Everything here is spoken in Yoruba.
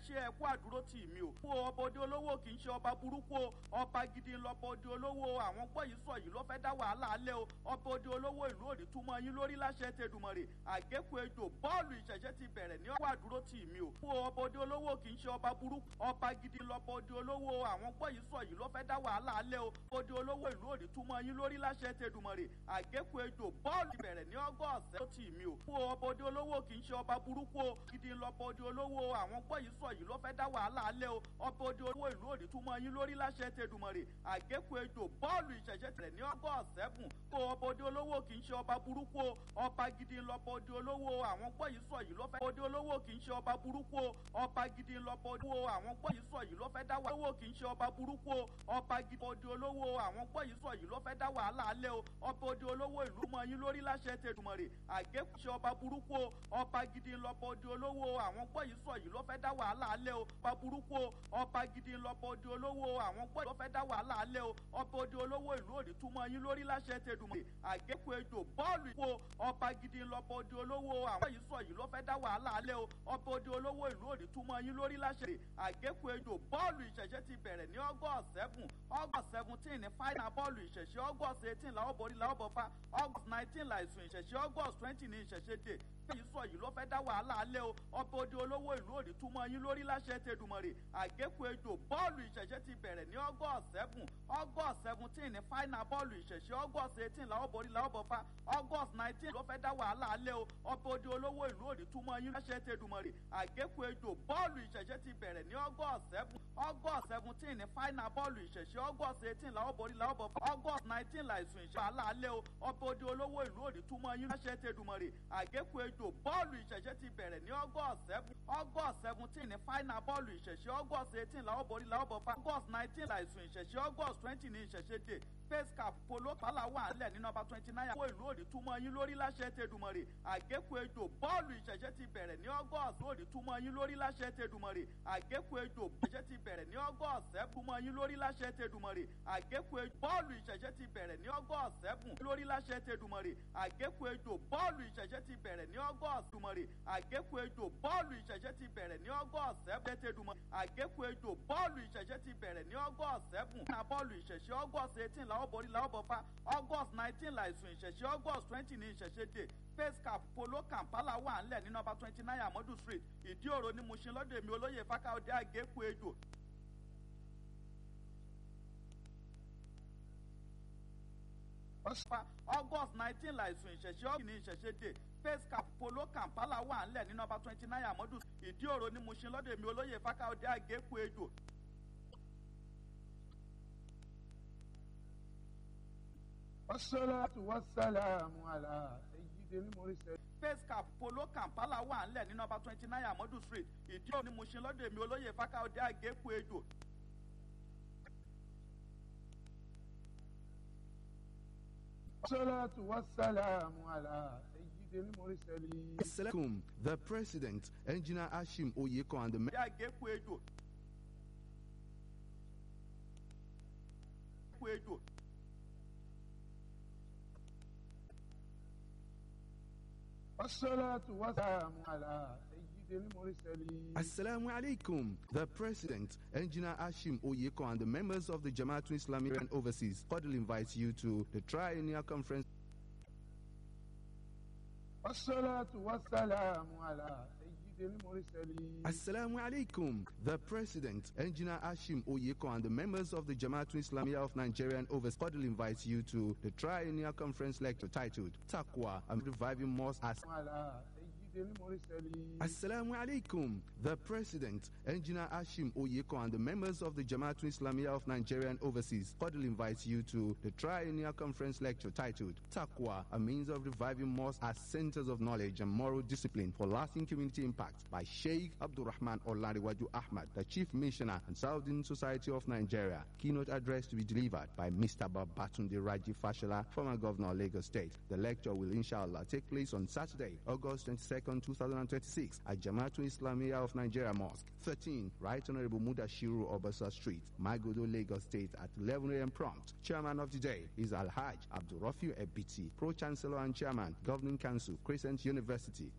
ṣe ẹ̀kú àdúró tì mí o. fún ọba òde olówó kì í ṣe ọba burúkú o ọba gidi lọba òde olówó àwọn gbọ́ yìí sọ yìí ló fẹ́ dá wàhálà alẹ́ o ọba òde olówó ìlú òní túmọ̀ yín lórí láṣẹ tẹdùmọ̀rè àgékù ejò bọ́ọ̀lù ìṣẹ̀ṣẹ̀ ti bẹ̀rẹ̀ ní ọwọ́ àdúró tì mí o. fún ọba òde olówó kì í ṣe ọba burúkú ọba gidi lọba òde olówó àwọn gbọ́ yìí sọ yìí ló fẹ́ dá wàhálà alẹ́ o òde olówó ìlú òní túmọ̀ yín lórí láṣẹ tẹdùmọ̀rè àgékù ejò bọ́ọ̀lù ìbẹ̀rẹ̀ ní ọgọ́ ọ̀sẹ̀ tó tì mí o. fún ọba òde olówó kì í ṣe ọba burúkú o gidi lọba òde olówó àwọn gbọ́ yìí sọ yìí ló fẹ́ dá wàhálà alẹ́ o ọba òde olówó ìlú òní túmọ̀ yín lórí láṣẹ tẹdùmọ̀rè àgékù ejò bọ́ọ̀lù ìṣẹ̀ṣẹ̀ tẹ̀lẹ̀ ní ọgọ́ ọ̀sẹ́bùn kó ọba òde olówó kì í ṣe ọba burúkú o ọba gidi lọba òde olówó àwọn gbọ́ yìí sọ yìí ló fẹ́ òde olówó kì í ṣe ọba burúkú o ọba gidi lọba òde olówó àwọn gbọ́ yìí sọ yìí ló fẹ́ dá wàhálà kì í ṣe ọba burúkú o ọba gidi òde olówó àwọn gbọ́ yìí sọ yìí ló fẹ́ dá wàhálà alẹ́ o ọba òde olówó ìlú mọ yín lórí láṣẹ tẹdùmọ̀rè àgékù ṣe ọba burúkú o ọba gidi lọba òde olówó àwọn gbọ́ yìí sọ yìí ló fẹ́ dá wàhálà alẹ́ o ọba burúkú o ọba gidi lọba òde olówó àwọn gbọ́ yìí ló fẹ́ dá wàhálà alẹ́ o ọba òde olówó ìlú òní túmọ̀ yín lórí láṣẹ tẹdùmọ̀rè àgékù ejò bọ́ọ̀lù ìkó ọba gidi lọba òde olówó àwọn yìí sọ yìí ló fẹ́ dá wàhálà alẹ́ o ọba òde olówó ìlú òní túmọ̀ yín lórí láṣẹ àgékù ejò bọ́ọ̀lù ìṣẹ̀ṣẹ̀ ti bẹ̀rẹ̀ ní august seven august seventeen ní final bọ́ọ̀lù ìṣẹ̀ṣẹ̀ august eighteen làwọn borí làwọn bọ̀ fa august nineteen làìsùn ìṣẹ̀ṣẹ̀ august twenty ní ìṣẹ̀ṣẹ̀ dé èyí sọ yìí ló fẹ́ dá wàhálà alẹ́ o ọba òde olówó ìlú òní túmọ̀ yín lórí láṣẹ tẹdùmọ̀rè àgékù ejò bọ́ọ̀lù ìṣẹ̀ṣẹ̀ ti bẹ̀rẹ̀ ní august seven august seventeen ní final bọ́ọ̀lù ìṣẹ̀ṣẹ̀ august eighteen làwọn borí làwọn bọ̀ fa august nineteen ló fẹ́ dá wàhálà alẹ́ o ọba òde olówó ìlú òní túmọ̀ yín láṣẹ tẹdùmọ̀rè àgékù ejò bọ́ọ̀lù ìṣẹ̀ṣẹ̀ ti bẹ̀rẹ̀ ní august seven august seventeen ní final bọ́ọ̀lù ìṣẹ̀ṣẹ̀ august eighteen làwọn borí làwọn bọ̀ fa august nineteen làìsùn ìṣẹ̀ wàhálà alẹ́ o ọba òde olówó ìlú òní túmọ̀ yín láṣẹ tẹdùmọ̀rè àgékù ejò bọ́ọ̀lù ìṣẹ̀ṣẹ̀ ti bẹ̀rẹ̀ ní august seven august seventeen ní final bọ́ọ̀lù ìṣẹ̀ṣẹ̀ august eighteen làwọn borí làwọn bọ̀ fa august nineteen làìsùn ìṣẹ̀ṣẹ̀ august twenty ní ìṣẹ̀ṣẹ̀ dé face cap polo pala wà nílẹ̀ ní nọmba twenty nine owó ìlú òdì túmọ̀ yín lórí láṣẹ tẹdùmọ̀rè àgékù ejò bọ́ọ̀lù ìṣẹ̀ṣẹ̀ ti bẹ̀rẹ̀ ní august òdì túmọ̀ yín lórí láṣẹ tẹdùmọ̀rè àgékù ejò ìṣẹ̀ṣẹ̀ ti bẹ̀rẹ̀ ní august seven túmọ̀ yín lórí láṣẹ tẹdùmọ̀rè àgékù ejò bọ́ọ̀lù ìṣẹ̀ṣẹ̀ ti bẹ̀rẹ̀ ní august seven lórí láṣẹ tẹdùmọ̀rè àgékù ejò bọ́ọ̀lù ìṣẹ̀ṣẹ̀ ti bẹ̀rẹ̀ ní august tẹdùmọ̀rè àgékù ejò bọ́ọ̀lù ìṣẹ̀ṣẹ̀ ti bẹ̀rẹ̀ ní august seven tẹdùmọ̀rè àgékù ejò bọ́ọ̀lù ìṣẹ̀ṣẹ̀ ti bẹ̀rẹ̀ ní august seven na bọ́ọ̀lù ìṣẹ̀ṣẹ̀ august eighteen làwọn borí làwọn bọ̀ fa august nineteen làìsùn ìṣẹ̀ṣẹ̀ august twenty ní ìṣẹ̀ṣẹ̀ dé face cap polo kampala wà ńlẹ̀ ní nọmba twenty nine amadu street ìdí òro ní mushin lọ́dọ̀ èmi olóyè fákáọ̀dé àgékù ejò august nineteen làìsùn ìṣẹ̀ṣẹ̀ ọ̀gbìn ní ìṣẹ̀ṣẹ̀ dé face cap polo kampala wà ńlẹ̀ ní nọmba twenty nine amadu ìdí òro ní mushin lọ́dọ̀ èmi olóyè fákáọ̀dé àgékù ejò والصلاة والسلام على سيد المرسلين face cap polo kampala wà ńlẹ̀ ní nọmba twenty nine amadu street ìdí òní mushin lọ́dọ̀ èmi olóyè fákáọ̀dé àgékù ejò والصلاة والسلام على سيد المرسلين Assalamualaikum. The President, Engineer Ashim Oyeko, and the dé àgékù ejò. àgékù ejò. والصلاة والسلام على سيد المرسلين Assalamu alaikum. The President, Engineer Ashim Oyeko, and the members of the Jamaatul Islamic and Overseas cordially invite you to the Triennial Conference والصلاة والسلام على سيد المرسلين Assalamu alaikum. The President, Engineer Ashim Oyeko, and the members of the Jamaatul Islamiyah of Nigeria and Overseas cordially invite you to the Triennial Conference lecture titled Taqwa and Reviving Mosque as على سيد المرسلين Assalamu alaikum. The President, Engineer Ashim Oyeko, and the members of the Jamaatul Islamiyah of Nigeria and Overseas cordially invite you to the Triennial Conference lecture titled Taqwa, a means of reviving mosques as centers of knowledge and moral discipline for lasting community impact by Sheikh Abdurrahman Olariwaju Ahmad, the Chief Missioner and Southern Society of Nigeria. Keynote address to be delivered by Mr. Babatunde Raji Fashola, former Governor of Lagos State. The lecture will inshallah take place on Saturday, August 22nd, 2026 at Jamaatul Islamiyah of Nigeria Mosque, 13, Right Honorable Mudashiru Obasa Street, Magodo, Lagos State at 11 a.m. prompt. Chairman of the day is Al-Hajj Abdurrafiu Ebiti, Pro-Chancellor and Chairman, Governing Council, Crescent University,